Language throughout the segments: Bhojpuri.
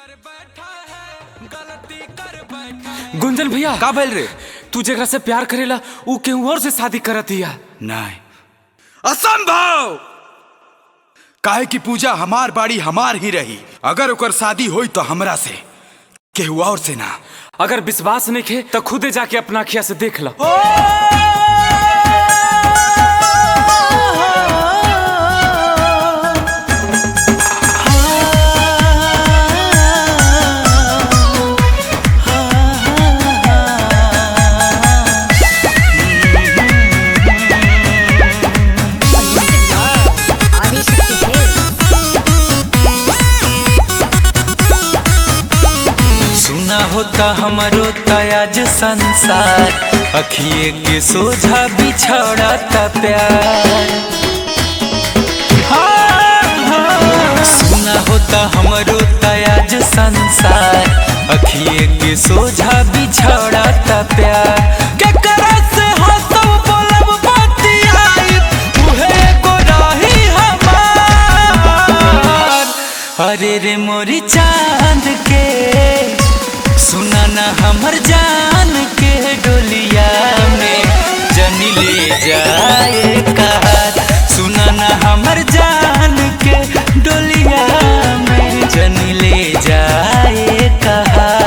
गुंजन भैया का भइल रे तू जेकरा से प्यार करेला ऊ केहू और से शादी करत हिया नहीं असंभव काहे की पूजा हमार बाड़ी हमार ही रही अगर ओकर शादी होई तो हमरा से केहू और से ना अगर विश्वास नहीं खे तो खुदे जाके अपना अखिया से देख लो आदिशक्ति है सुना होता हमारो तयाज संसार अखिए के सोझा बिछड़ता प्यार हाँ, हाँ। सुना होता हमारो तयाज संसार अखिए के सोझा बिछड़ता प्यार केकरा से हंसब बोलब बतियाई उहे एगो रही हमार अरे रे मोरी चांद के सुना ना हमर जान के डोलिया में जनी ले जाए कार सुना ना हमर जान के डोलिया में जनी ले जाए कार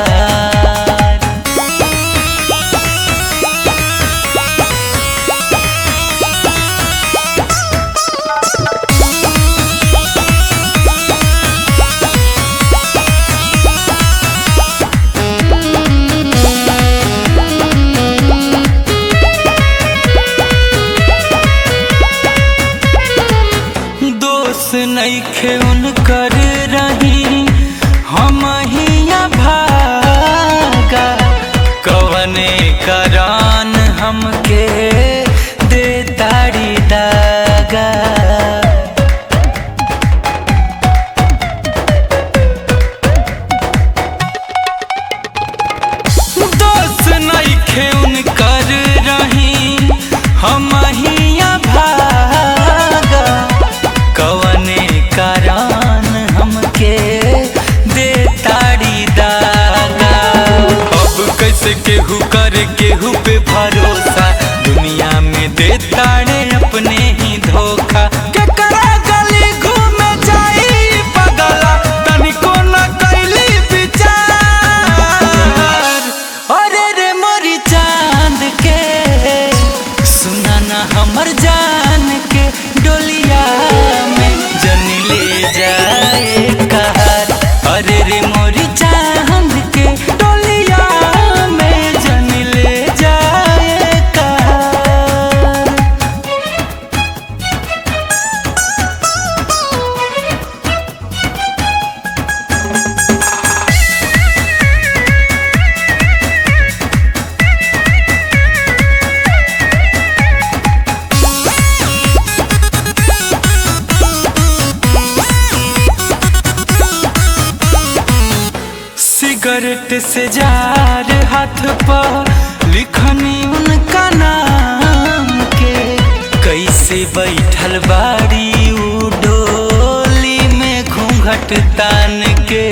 दोष नइखे उनकर रही हम हिया भागा कवने करान हमके दे ताड़ी दागा दोस्त नइखे उनकर रही हम हिया भागा कवने करान हमके दे ताड़ी दागा अब कैसे केहू करे केहू पे भरोसा दुनिया में दे ताड़े अपने ही धोखा केकरा गली घूमे जाई पगला तनिको न कैली विचार अरे रे मोरी चांद के सुना ना हमर जान के डोलिया में जन ले जाए कार अरे रे मोरी चांद के डोलिया में जन ले जाए कार सिगरेट से जार हाथ पर लिखनी उनका नाम के कैसे बैठल बाड़ी उ डोली में घूंघट तान के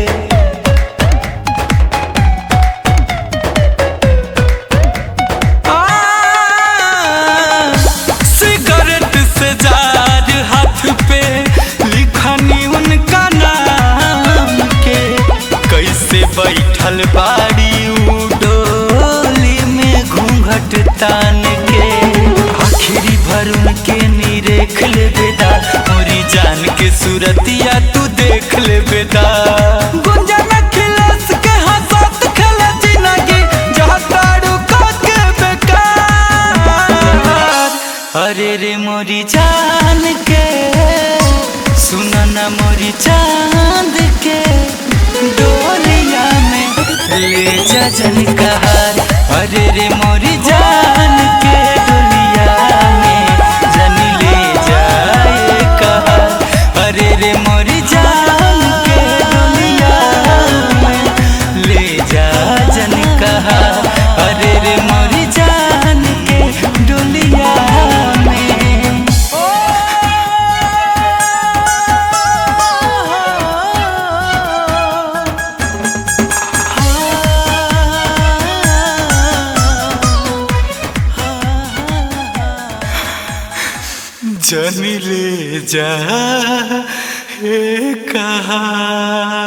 आ, सिगरेट से जार हाथ पे लिखनी उनका नाम के कैसे बैठल बाड़ी उ डोली में घूंघट तान के आखिरी भर उनके निरेख ले बेदा मोरी जान के सूरतिया तू देख ले बेदा गुंजन खिलस के हंसत खेले जिंदगी जहाँ तारू के बेकार अरे रे मोरी जान के सुना ना मोरी चांद के डोलिया में ले जा जन कहार अरे रे मोरी जान के डोलिया में जन ले जाए कहार अरे रे मोरी जान के डोलिया में ले जा जन कहार अरे रे मोरी जान के डोलिया में ओ जन ले जा हे कहा